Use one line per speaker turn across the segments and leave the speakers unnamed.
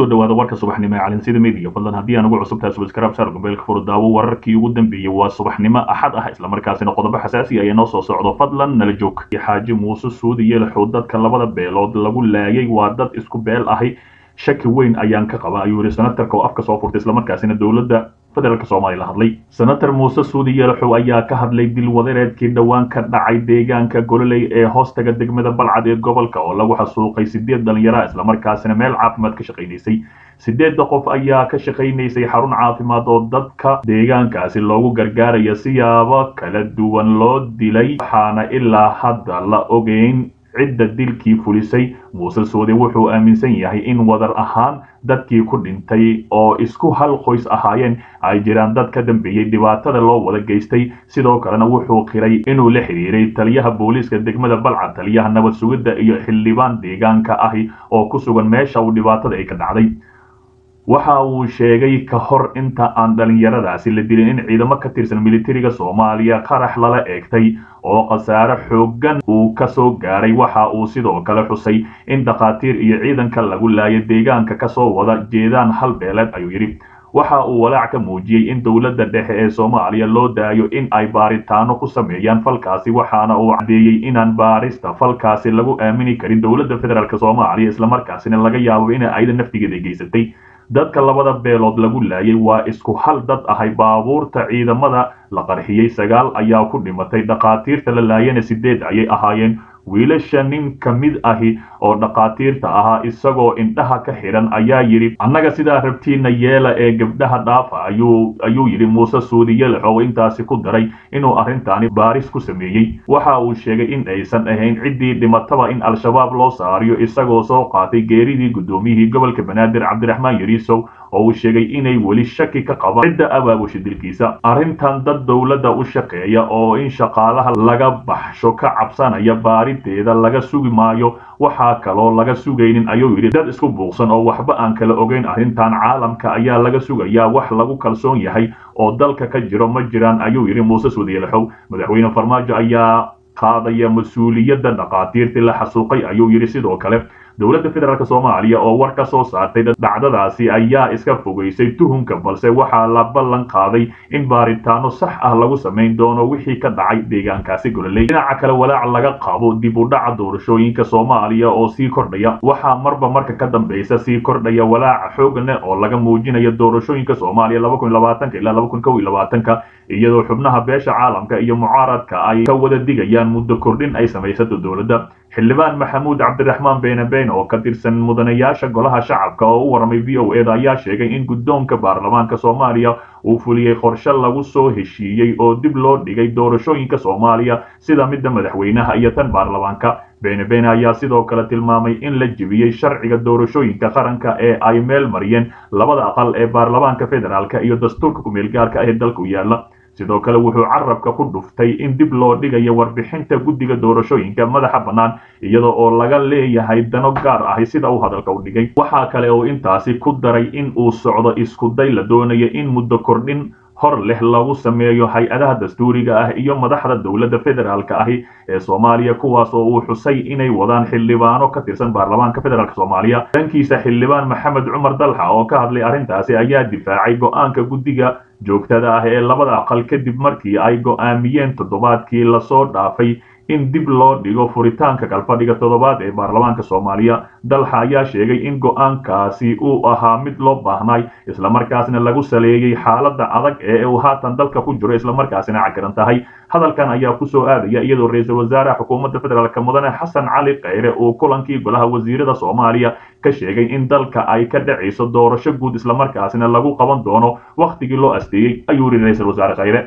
kusoo dhawaada warka subaxnimo ee calinsida media fadlan haddii aan ugu cusubtahay subscribe saar gombeelka furdaawo wararkii ugu dambeeyey waa subaxnimo axad ah islamarkaasina qodobo xasaasi ayaa noo soo socdo fadlan nala joog xaaji muuse suudi yeelaxow dadka labada beelood lagu laayay waa dad isku beel ahi shaki weyn ayaan ka qaba ayuu yihi senatarka oo afka soo furtay islamarkaasina dowladda federaalk soomaaliya la hadlay senator muuse suudi yeelaxow ayaa ka hadlay dilwadareedkii dhowaan ka dhacay deegaanka gololey ee hoostaga degmada balcad ee gobolka oo lagu xasuuqay sideed dhalinyara islamarkaasina meel caafimaad ka shaqaynaysay sideedda qof ayaa ka shaqaynaysay xarun caafimaad oo dadka deegaankaasi loogu gargaaraya siyaabo kala duwan loo dilay waxaana ilaa hadda la ogeyn cidda dilkii fulisay muuse suudi wuxuu aaminsan yahay in wadar ahaan dadkii ku dhintay oo isku hal qoys ahaayeen ay jiraan dad ka dambeeyey dhibaatada loo wada geystay sidoo kalena wuxuu qiray inuu la xidhiiray taliyaha booliiska degmada balcad taliyaha nabad sugidda iyo xildhibaan deegaanka ahi oo ku sugan meesha uu dhibaatada ay ka dhacday waxa uu sheegay ka hor inta aan dhalinyaradaasi la dilin in ciidamo ka tirsan militariga soomaaliya qarax lala eegtay oo khasaare xooggan uu ka soo gaaray waxa uu sidoo kale xusay in dhakhaatiir iyo ciidanka lagu laaya deegaanka kasoo wada jeedaan hal beeleed ayuu yidhi waxa uu walaac ka muujiyey in dowladda dhexe ee soomaaliya loo daayo in ay baaritaano ku sameeyaan falkaasi waxaana uu caddeeyey inaan baarista falkaasi lagu aamini karin dowladda federaalk soomaaliya islamarkaasina laga yaabo in ayda naftigeeda geysatay dadka labada beelood lagu laayay waa isku hal dad ahay baabuurta ciidamada la qarxiyey sagaal ayaa ku dhimatay dhakhaatiirta la laayana sideed ayay ahaayeen wiilasha nin ka mid ahi oo dhakhaatiirta ahaa isagoo indhaha ka xidhan ayaa yidhi annaga sidaa rabtiina yeela ee gabdhaha dhaafa ayuu ayuu yidhi muuse suudi yelax oo intaasi ku daray inuu arrintaani baaris ku sameeyey waxa uu sheegay in aysan ahayn ciddii dhimataba in al-shabaab loo saariyo isagoo soo qaatay geeridii guddoomiyihii gobolka banaadir cabdiraxmaan yariisow oo uu sheegay inay weli shaki ka qabaan cidda abaabusha dilkiisa arrintan dad dowladda u shaqeeya oo in shaqaalaha laga baxsho ka cabsanaya baarideeda laga sugi maayo waxaa kaloo laga sugaynin ayuu yidhi dad isku buuqsan oo waxba aan kala ogeyn arrintan caalamka ayaa laga sugayaa wax lagu kalsoon yahay oo dalka ka jiro ma jiraan ayuu yidhi muuse suudiyelaxow madaxweyne farmaajo ayaa qaadaya mas-uuliyadda dhakhaatiirtii la xasuuqay ayuu yidhi sidoo kale dowladda federaalk soomaaliya oo war ka soo saartay dhacdadaasi ayaa iska fogeysay tuhunka balse waxaa la ballan qaaday in baaritaano sax ah lagu samayn doono wixii ka dhacay deegaankaasi gololey dhinaca kale walaac laga qabo dib u dhaca doorashooyinka soomaaliya oo sii kordhaya waxaa marba marka ka dambeysa sii kordhaya walaaca xoogne oo laga muujinayo doorashooyinka soomaaliya ilaa ka iyadoo xubnaha beesha caalamka iyo mucaaradka ay ka wada digayaan muddo kordhin ay samaysato dowladda xildhibaan maxamuud cabdiraxmaan beene been oo ka tirsan mudanayaasha golaha shacabka oo u warramay v o eda ayaa sheegay in guddoonka baarlamaanka soomaaliya uu fuliyey qorshe lagu soo heshiiyey oo dib loo dhigay doorashooyinka soomaaliya sida midda madaxweynaha iyo tan baarlamaanka beene beene ayaa sidoo kale tilmaamay in la jebiyey sharciga doorashooyinka qaranka ee ay meel mariyeen labada aqal ee baarlamaanka federaalk iyo dastuurka kumeelgaarka ah ee dalka u yaalla sidoo kale wuxuu carabka ku dhuftay in dib loo dhigayo warbixinta guddiga doorashooyinka madaxa bannaan iyada oo laga leeyahay dano gaar ahi sida uu hadalka u dhigay waxaa kale oo intaasi ku daray in uu socdo iskuday la doonayo in muddo kordhin hor leh lagu sameeyo hay-adaha dastuuriga ah iyo madaxda dowladda federaalka ahi ee soomaaliya kuwaas oo uu xusay inay wadaan xildhibaano ka tirsan baarlamaanka federaalk soomaaliya dhankiisa xildhibaan maxamed cumar dalxa oo ka hadlay arrintaasi ayaa difaacay go-aanka guddiga joogtada ah ee labada aqal kadib markii ay go'aamiyeen toddobaadkii lasoo dhaafay in dib loo dhigo furitaanka kalfadhiga toddobaad ee baarlamaanka soomaaliya dalxa ayaa sheegay in go'aankaasi uu ahaa mid loo baahnay islamarkaasna lagu saleeyey xaaladda adag ee uu haatan dalka ku jiro islamarkaasina cakiran tahay hadalkan ayaa kusoo aadaya iyadoo ra-iisul wasaaraha xukuumadda federaalk mudane xasan cali kheyre uu kulankii golaha wasiirada soomaaliya ka sheegay in dalka ay ka dhacayso doorasho guud islamarkaasina lagu qaban doono wakhtigii loo asteeyey ayuu yidhi ra-iisul wasaare kheyre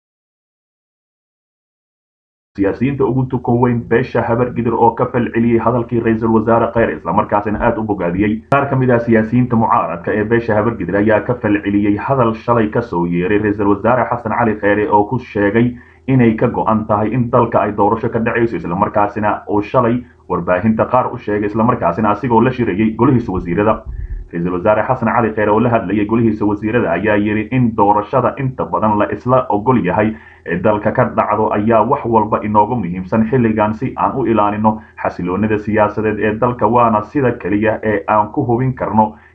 siyaasiyiinta ugu tukoweyn beesha habar gidir oo ka falceliyey hadalkii ra-iisul wasaare kheyr islamarkaasina aada u bogaadiyey qaar ka mid ah siyaasiyiinta mucaaradka ee beesha habar gidir ayaa ka falceliyey hadal shalay kasoo yeeray ra-iisul wasaare xasan cali kheyre oo ku sheegay inay ka go-an tahay in dalka ay doorasho ka dhacayso islamarkaasina uu shalay warbaahinta qaar u sheegay islamarkaasina asigoo la shirayey golihiisa wasiirada ra-iisul wasaare xasan cali kheyre oo la hadlayay golihiisa wasiirada ayaa yidhi in doorashada inta badan la isla ogol yahay ee dalka ka dhacdo ayaa wax walba inoogu muhiimsan xilligan si aan u ilaalino xasiloonida siyaasadeed ee dalka waana sida keliya ee aan ku hubin karno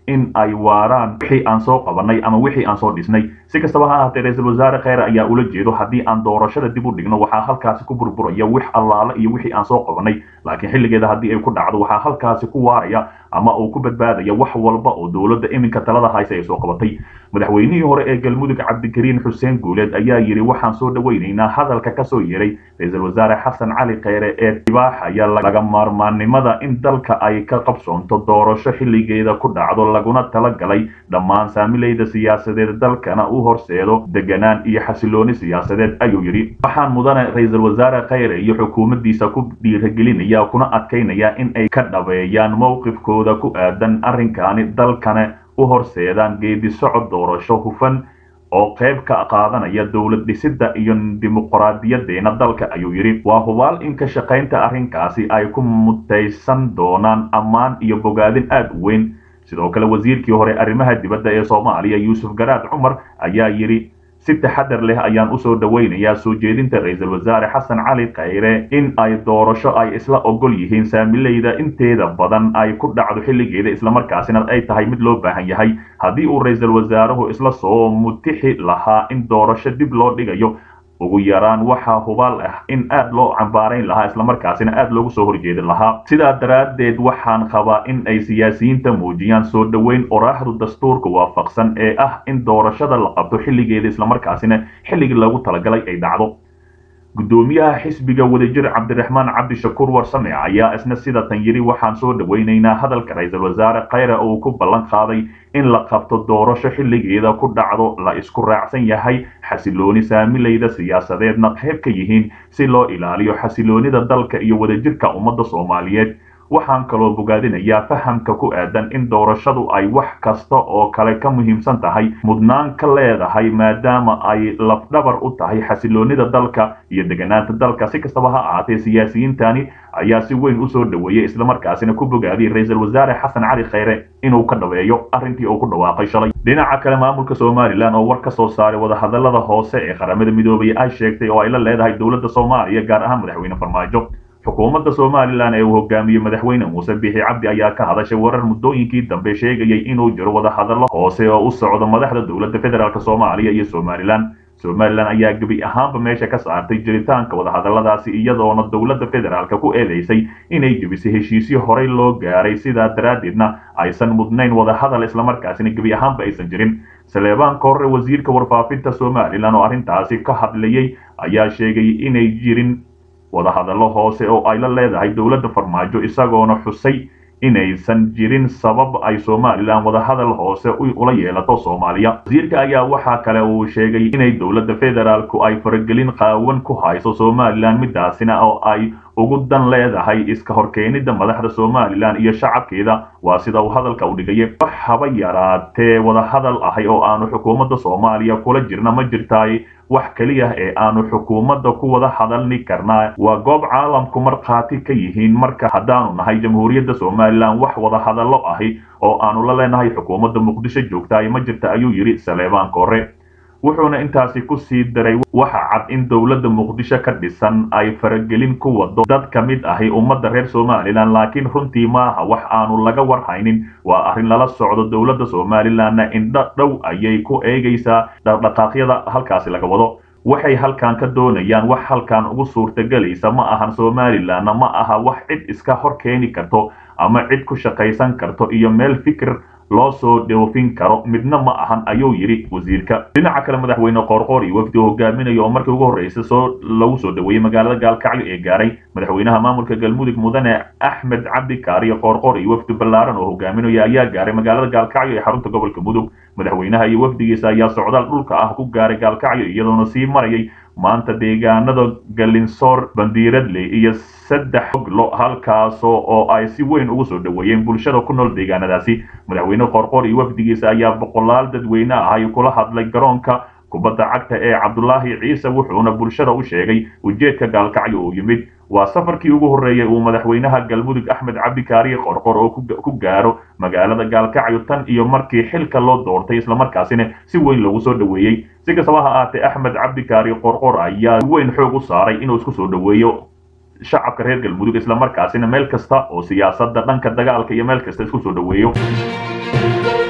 in ay waaraan wixii aan soo qabanay ama wixii aan soo dhisnay si kastaba ha ahaatee ra-iisul wasaare kheyre ayaa ula jeedo haddii aan doorashada dib u dhigno waxaa halkaasi ku burburaya wix allaale iyo wixii aan soo qabanay laakiin xilligeeda haddii ay ku dhacdo waxaa halkaasi ku waaraya ama uu ku badbaadaya wax walba oo dowladda iminka talada haysa ay soo qabatay madaxweynihii hore ee galmudug cabdikariin xuseen guuleed ayaa yidhi waxaan soo dhoweynaynaa hadalka ka soo yeeray ra-iisul wasaare xasan cali kheyre ee dibaaxaya laga maarmaannimada in dalka ay ka qabsoonto doorasho xilligeeda ku dhacdo laguna talagalay dhammaan saamilayda siyaasadeed dalkana u horseedo deganaan iyo xasilooni siyaasadeed ayuu yidhi waxaan mudane ra-iisul wasaare kheyre iyo xukuumaddiisa ku dhiiragelinaya kuna adkaynaya in ay ka dhabeeyaan mowqifkooda ku aadan arrinkaani dalkana u horseedaan geedi socod doorasho hufan oo qayb ka qaadanaya dowlad dhisidda iyo dimuqraadiyadeena dalka ayuu yidhi waa hubaal in ka shaqaynta arrinkaasi ay ku mutaysan doonaan ammaan iyo bogaadin aad u weyn sidoo kale wasiirkii hore arrimaha dibadda ee soomaaliya yuusuf garaad cumar ayaa yidhi si taxadar leh ayaan usoo dhoweynayaa soo jeedinta ra-iisul wasaare xasan cali kheyre in ay doorasho ay isla ogol yihiin saamilayda inteeda badan ay ku dhacdo xilligeeda islamarkaasina ay tahay mid loo baahan yahay haddii uu ra-iisul wasaaruhu isla soo mutixi lahaa in doorasho dib loo dhigayo ugu yaraan waxaa hubaal ah in aad loo cambaarayn lahaa islamarkaasina aad loogu soo horjeedin lahaa sidaa daraaddeed waxaan qabaa in ay siyaasiyiinta muujiyaan soo dhoweyn oraaxdu dastuurka waafaqsan ee ah in doorashada la qabto xilligeeda islamarkaasina xilligii loogu talagalay ay dhacdo guddoomiyaha xisbiga wadajir cabdiraxmaan cabdishakuur warsame ayaa isna sida tan yidhi waxaan soo dhoweynaynaa hadalka ra-iisul wasaare kheyre uu ku ballan qaaday in la qabto doorasho xilligeeda ku dhacdo la isku raacsan yahay xasilooni saamilayda siyaasadeedna qayb ka yihiin si loo ilaaliyo xasiloonida dalka iyo wadajirka ummadda soomaaliyeed waxaan kaloo bogaadinayaa fahamka ku aadan in doorashadu ay wax kasta oo kale ka muhiimsan tahay mudnaan ka leedahay maadaama ay lafdhabar u tahay xasiloonida dalka iyo deganaanta dalka si kastaba ha ahaatee siyaasiyiintani ayaa si weyn usoo dhoweeyey islamarkaasina ku bogaadiyey ra-iisul wasaare xasan cali kheyre inuu ka dhabeeyo arrintii uu ku dhawaaqay shalay dhinaca kale maamulka somalilan oo war ka soo saaray wadahadalada hoose ee qaramada midoobay ay sheegtay oo ay la leedahay dowladda soomaaliya gaar ahaan madaxweyne farmaajo xukuumadda somalilan ee uu hogaamiyey madaxweyne muuse bixi cabdi ayaa ka hadashay warar muddooyinkii dambe sheegayay inuu jiro wadahadallo hoose oo u socdo madaxda dowladda federaalk soomaaliya iyo somalilan somalilan ayaa gebi ahaanba meesha ka saartay jiritaanka wadahadalladaasi iyadoona dowladda federaalk ku eedeysay inay jebisay heshiisyo horey loo gaaray sidaa daraaddeedna aysan mudnayn wadahadal islamarkaasina gebi ahaanba aysan jirin saleebaan korre wasiirka warfaafinta somalilan oo arrintaasi ka hadlayay ayaa sheegay inay jirin wadahadallo hoose oo ay la leedahay dowladda farmaajo isagoona xusay inaysan jirin sabab ay somalilan wadahadal hoose ula yeelato soomaaliya wasiirka ayaa waxaa kale uu sheegay inay dowladda federaalku ay faragelin qaawan ku hayso somalilan midaasina oo ay ugu dan leedahay iska horkeenida madaxda somalilan iyo shacabkeeda waa sida uu hadalka u dhigaya wax haba yaraatee wadahadal ahay oo aanu xukuumadda soomaaliya kula jirna ma jirtaay wax keliya ee aanu xukuumadda ku wada hadalni karnaa waa goob caalamku markhaati ka yihiin marka haddaanu nahay jamhuuriyadda somalilan wax wada hadallo ahi oo aanu la leenahay xukuumadda muqdisho joogtaay ma jirta ayuu yidhi saleebaan kore wuxuuna intaasi ku sii daray waxa cad in dowladda muqdisho ka dhisan ay faragelin ku wado dad ka mid ahi ummadda reer somalilan laakiin runtii maaha wax aanu laga warhaynin waa arrin lala socdo dowladda somalilanna indho dhow ayay ku eegaysaa dhaqdhaqaaqyada halkaasi laga wado waxay halkan ka doonayaan wax halkan ugu suurtagelaysa ma ahan somalilanna ma aha wax cid iska hor keeni karto ama cid ku shaqaysan karto iyo meel fikir loo soo dhoofin karo midna ma ahan ayuu yidhi wasiirka dhinaca kale madaxweyne qoorqoor iyo wafdi hogaaminaya oo markii ugu horreysay soo lagu soo dhoweeyey magaalada gaalkacyo ee gaaray madaxweynaha maamulka galmudug mudane axmed cabdi kaariyo qoorqoor iyo wafdi ballaaran oo hogaaminaya ayaa gaaray magaalada gaalkacyo ee xarunta gobolka mudug madaxweynaha iyo wafdigiisa ayaa socdaal dhulka ah ku gaaray gaalkacyo iyadoona sii marayay maanta deegaanada galinsoor bandiiradley iyo saddex oglo halkaasoo oo ay si weyn ugu soo dhoweeyeen bulshada ku nool deegaanadaasi madaxweyne qoorqoor iyo wafdigiisa ayaa boqolaal dadweyne ah ay kula hadlay garoonka kubadda cagta ee cabdulaahi ciise wuxuuna bulshada u sheegay ujeedka gaalkacyo uu yimid waa safarkii ugu horreeyay uu madaxweynaha galmudug axmed cabdikaariye qorqor oo ku gaaro magaalada gaalkacyo tan iyo markii xilka loo doortay islamarkaasina si weyn loogu soo dhoweeyey si kastaba ha aatee axmed cabdikaariye qorqor ayaa si weyn xoog u saaray inuu isku soo dhoweeyo shacabka reer galmudug islamarkaasina meel kasta oo siyaasadda dhanka dagaalka iyo meel kasta isku soo dhoweeyo